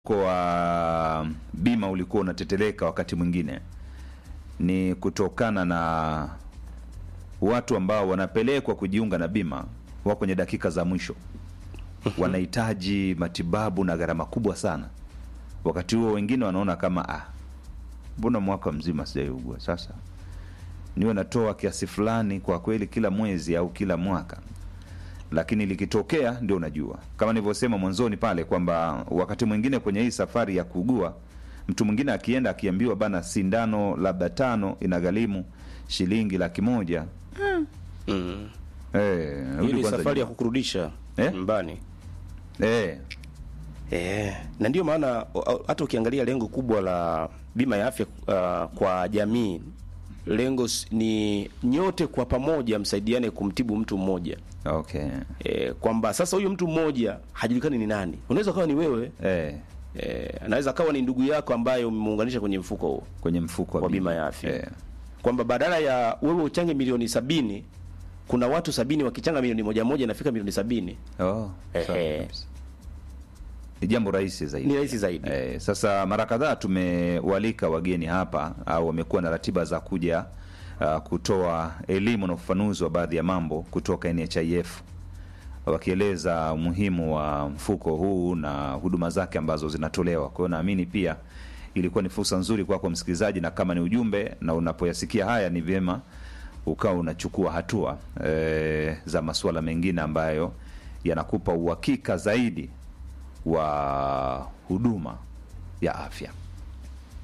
wa bima ulikuwa unateteleka wakati mwingine ni kutokana na watu ambao wanapelekwa kujiunga na bima wako kwenye dakika za mwisho, wanahitaji matibabu na gharama kubwa sana. Wakati huo wengine wanaona kama ah, mbona mwaka mzima sijaiugua, sasa niwe natoa kiasi fulani kwa kweli kila mwezi au kila mwaka lakini likitokea ndio unajua, kama nilivyosema mwanzoni pale kwamba wakati mwingine kwenye hii safari ya kuugua, mtu mwingine akienda akiambiwa bana, sindano labda tano inagharimu shilingi laki moja Mm. eh, Hiyo rudi ni kwanza safari ya nyuma. kukurudisha Eh? nyumbani. eh, Eh, na ndio maana o- hata ukiangalia lengo kubwa la bima ya afya uh, kwa jamii, lengo s- ni nyote kwa pamoja msaidiane kumtibu mtu mmoja. okay E, kwamba sasa huyu mtu mmoja hajulikani ni nani. Unaweza kawa ni wewe eh, e, anaweza kawa ni ndugu yako ambaye umemuunganisha kwenye mfuko huo kwenye mfuko wa bima ya afya eh, kwamba badala ya wewe uchange milioni sabini kuna watu sabini wakichanga milioni moja moja inafika milioni sabini oh, Ehe. sawa kabisa. ni jambo rahisi zaidi ni rahisi zaidi. Eh, sasa mara kadhaa tumewalika wageni hapa au wamekuwa na ratiba za kuja uh, kutoa elimu na ufafanuzi wa baadhi ya mambo kutoka NHIF wakieleza umuhimu wa mfuko huu na huduma zake ambazo zinatolewa. Kwa hiyo naamini pia ilikuwa ni fursa nzuri kwako msikilizaji, na kama ni ujumbe na unapoyasikia haya, ni vyema ukawa unachukua hatua eh, za masuala mengine ambayo yanakupa uhakika zaidi wa huduma ya afya.